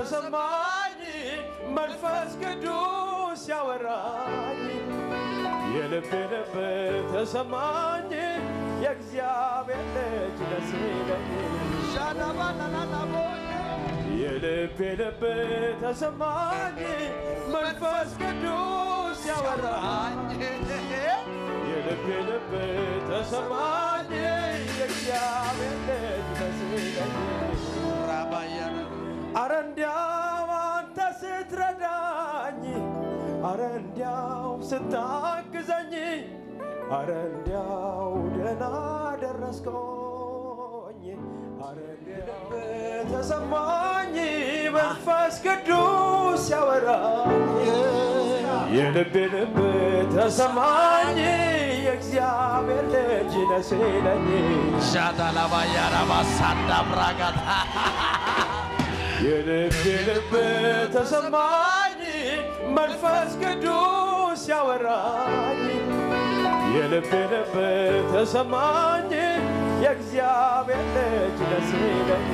ተሰማኝ መንፈስ ቅዱስ ያወራኝ የልቤ ልብ ተሰማኝ የእግዚአብሔር ልጅ ደስ ይለኝ የልቤ ልብ ተሰማኝ መንፈስ ቅዱስ ያወራኝ የልቤ ልብ ተሰማኝ የእግዚአብሔር ልጅ ደስ ይለኝ አረ እንዲያው አንተ ስትረዳኝ አረ እንዲያው ስታግዘኝ አረ እንዲያው ደህና ደረስኮኝ አረ እንዲያው ተሰማኝ መንፈስ ቅዱስ ያወራኝ የልቤ ልብ ተሰማኝ የእግዚአብሔር ልጅ ነህ ሲለኝ የልቤ ልብ ተሰማኝ መንፈስ ቅዱስ ያወራኝ የልቤ ልብ ተሰማኝ የእግዚአብሔር ልጅ ነህ ሲለኝ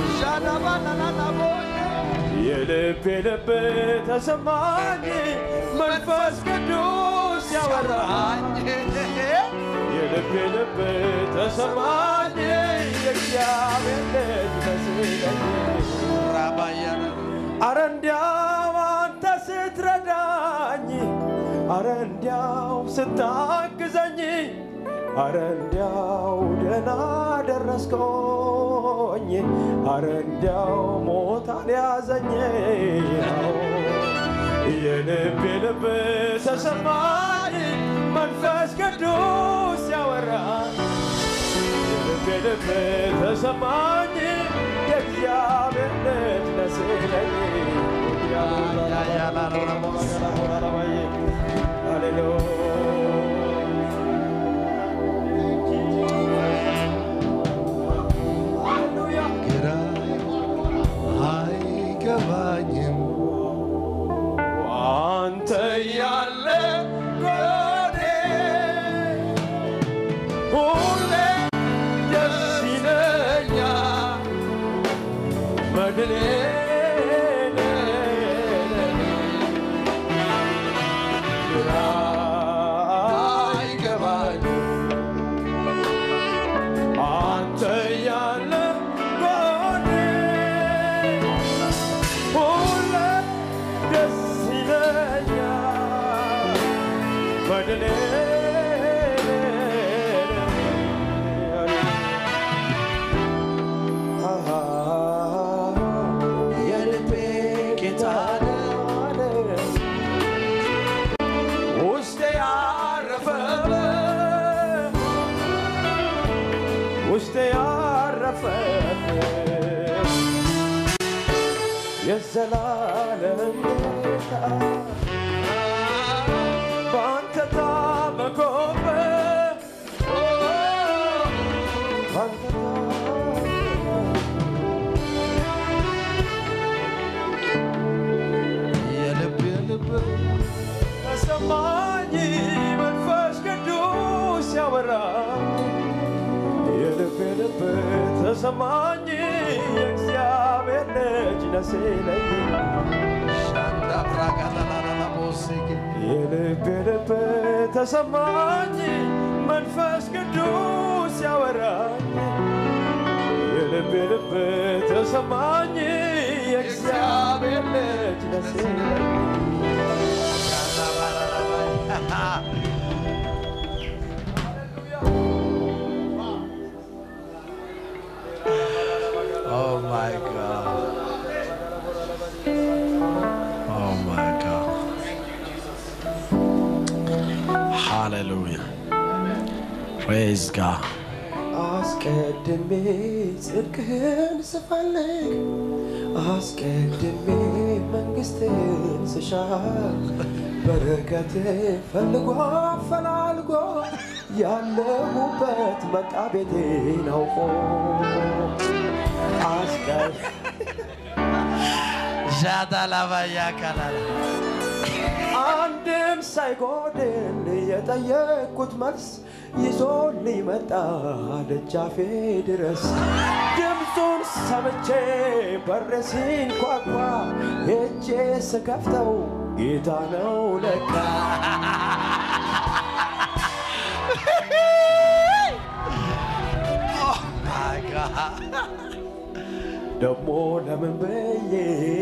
የልቤ ልብ ተሰማኝ መንፈስ ቅዱስ ያወራኝ የልቤ ልብ ተሰማኝ የእግዚአብሔር ልጅ ነህ ሲለኝ አረ እንዲያው አንተ ስትረዳኝ አረ እንዲያው ስታግዘኝ አረ እንዲያው ደህና ደረስኮኝ አረ እንዲያው ሞት አልያዘኝ የልቤ ልብ ተሰማኝ መንፈስ ቅዱስ ያወራኝ የልቤ ልብ ተሰማኝ የእግዚአብሔር ልጅ ነህ ሲለኝ ግራ አይገባኝም አንተ ያለ ጎኔ ሁሌ ደስ ይለኛል መድኔ ግራ አይገባኝም አንተ ያለ ጎኔ ሁሌ ደስ ይለኛል በድኔ የልቤ ጌታ ውስጤ ያረፈበት ውስጤ ያረፈበት የዘላለም ጌታ በአንተ ታመኮበት በአንተ የልብ የልብ ተሰማኝ መንፈስ ቅዱስ ያወራ የልብ የልብ ተሰማኝ የእግዚአብሔር ልጅ ነህ ሲለኝ ሻንዳ ብራጋላላላቦሴጌ የልብ የልብ ተሰማኝ መንፈስ ቅዱስ ያወራኝ የልብ የልብ ተሰማኝ የእግዚአብሔር ልጅ ነህ ሲለኝ Oh my God. Oh my God. Hallelujah. Praise God. አስቀድሜ ጽድቅህን ስፈልግ አስቀድሜ መንግሥትን ስሻ በረከት ፈልጎ አፈላልጎ ያለሁበት መጣ ቤቴን አውቆ አስቀድ Jada lava ya kalala. አንድም ሳይጎድል የጠየቅኩት መልስ ይዞልኝ መጣ ደጃፌ ድረስ ድምፁን ሰምቼ በር ሲንኳኳ ሄጄ ስከፍተው ጌታ ነው ለካ My God. ደግሞ ለምን ብዬ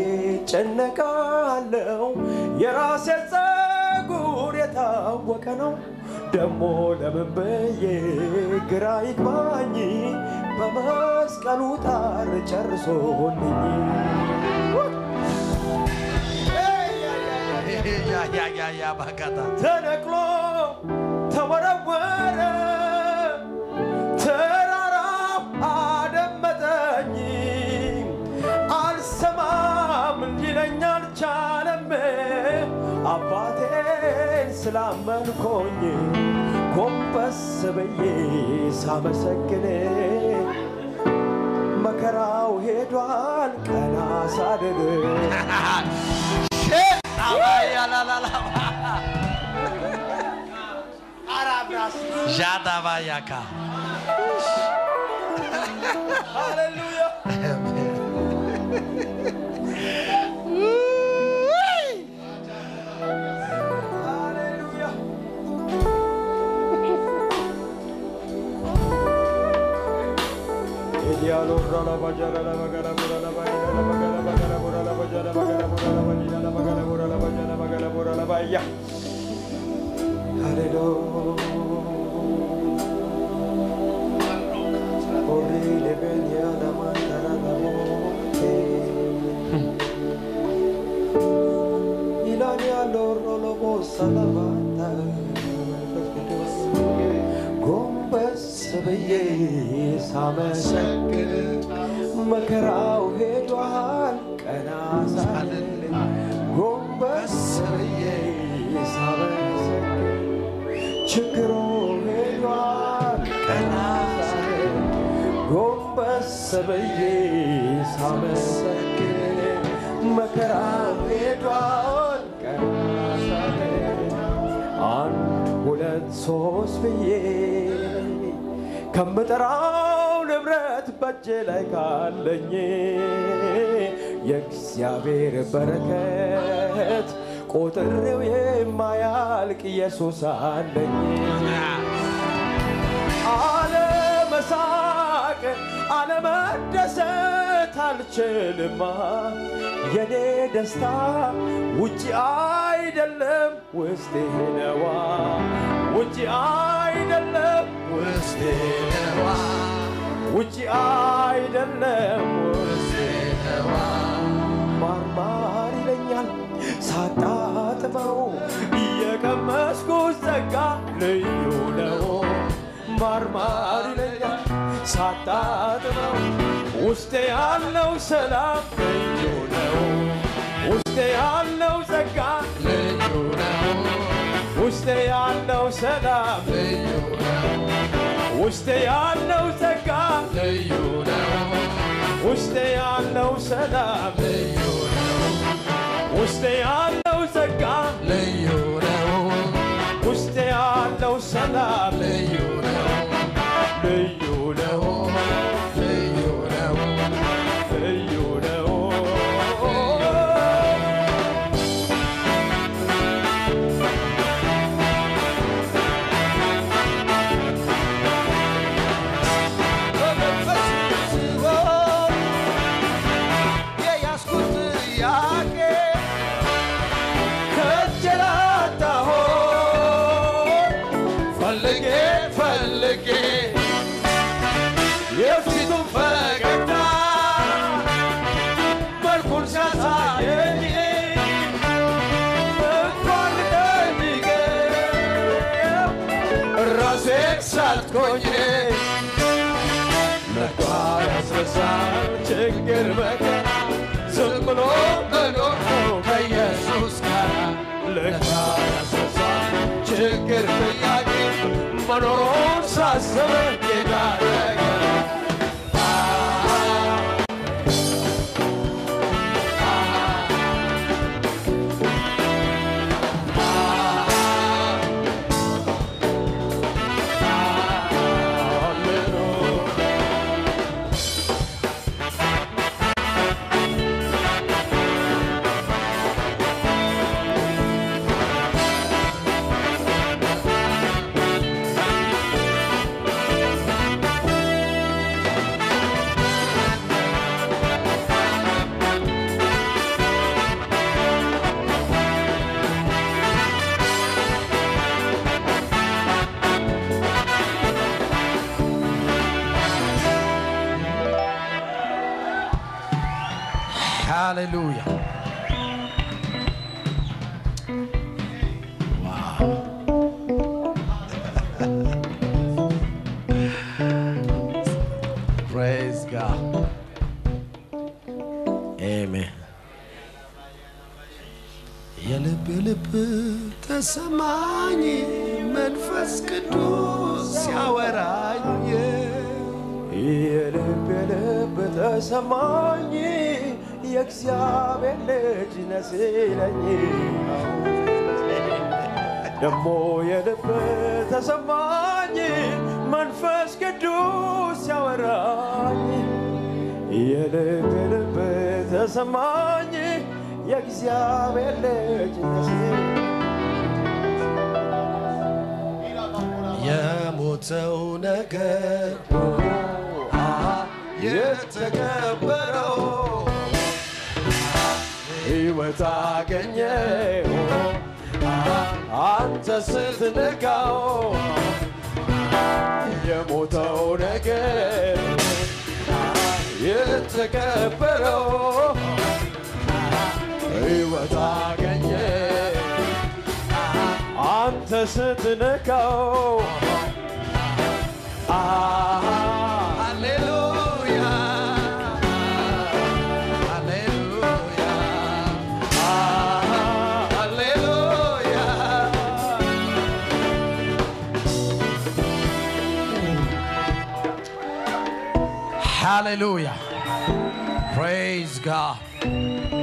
ጨነቃለው? የራሴ ጸጉር የታወቀ ነው። ደግሞ ለምን ብዬ ግራ ይግባኝ? በመስቀሉ ጣር ጨርሶልኝ Yeah, yeah, yeah, yeah, Bagada. ተነቅሎ ተወረወረ ተራራው አደመጠኝ አልሰማም ሊለኝ አልቻለም አባቴን ስላመንኮኝ ጎንበስ ብዬ ሳመሰግን መከራው ሄዷል ቀና ሳድር Abaya la la la. Jada bayaka. ሃሌሉያ ሃሌሉያ ጎንበስ ብዬ ሳመሰግን መከራው ሄዷል ቀና ሳልል ጎንበስ ብዬ ሳመሰግን ችግሩ ሄዷል ቀና ሳልል ጎንበስ ብዬ ሳመሰግን መከራው ሄዷል ቀና ሳልል አንድ ሁለት ሶስት ብዬ ከምጠራው ንብረት በእጄ ላይ ካለኝ የእግዚአብሔር በረከት ቆጥሬው የማያልቅ ኢየሱስ አለኝ። አለመሳቅ አለመደሰት አልችልማ የኔ ደስታ ውጭ አይደለም ውስጤ ነዋ ውጭ አይደለም ውስጤ ነዋ ውጭ አይደለም ውስጤ ነዋ ማርማር ይለኛል ሳጣጥመው እየቀመስኩት ጸጋ ልዩ ነው ማርማር ይለኛል ሳጣጥመው ውስጤ ያለው ሰላም ልዩ ነው ውስጤ ያለው ጸጋ ልዩ ነው ውስጤ ያለው ሰላም ልዩ ነው ውስጤ ያለው ጸጋ ልዩ ነው ውስጤ ያለው ሰላም ልዩ ነው ውስጤ ያለው ጸጋ ልዩ ነው ውስጤ ያለው ሰላም ልዩ ነው ልዩ ነው ልዩ ነው ልዩ ነው የያዝኩት ጥያቄ ከጀላታሆ ፈልጌ ፈልጌ የፊቱን ፈገግታ መልኩን ሲያሳየኝ እንኳን ልጠይቀው ራሴን ሳትኮኝ ለካ ያስረሳል ችግር መከራ ዝም ብሎ መኖር ነው ከኢየሱስ ጋር ለካ ያስረሳል ችግር ጥያቄ መኖሩን ሳስብ ጌታ ነገር ሃሌሉያ ፕሬዝ ጋድ አሜን። የልብ ልብ ተሰማኝ መንፈስ ቅዱስ ሲያወራኝ የልብ የልብ ተሰማኝ የእግዚአብሔር ልጅ ነህ ሲለኝ ደሞ የልብ ተሰማኝ መንፈስ ቅዱስ ሲያወራኝ የልብ የልብ ተሰማኝ የእግዚአብሔር ልጅ ነህ ሲለኝ የሞተው ነገር የተቀበረው ሕይወት አገኘ አንተ ስትነካው የሞተው ነገር የተቀበረው ሕይወት አገኘ አንተ ስትነካው ሃሌሉያ ሃሌሉያ ሃሌሉያ ሃሌሉያ ፕሬዝ ጋድ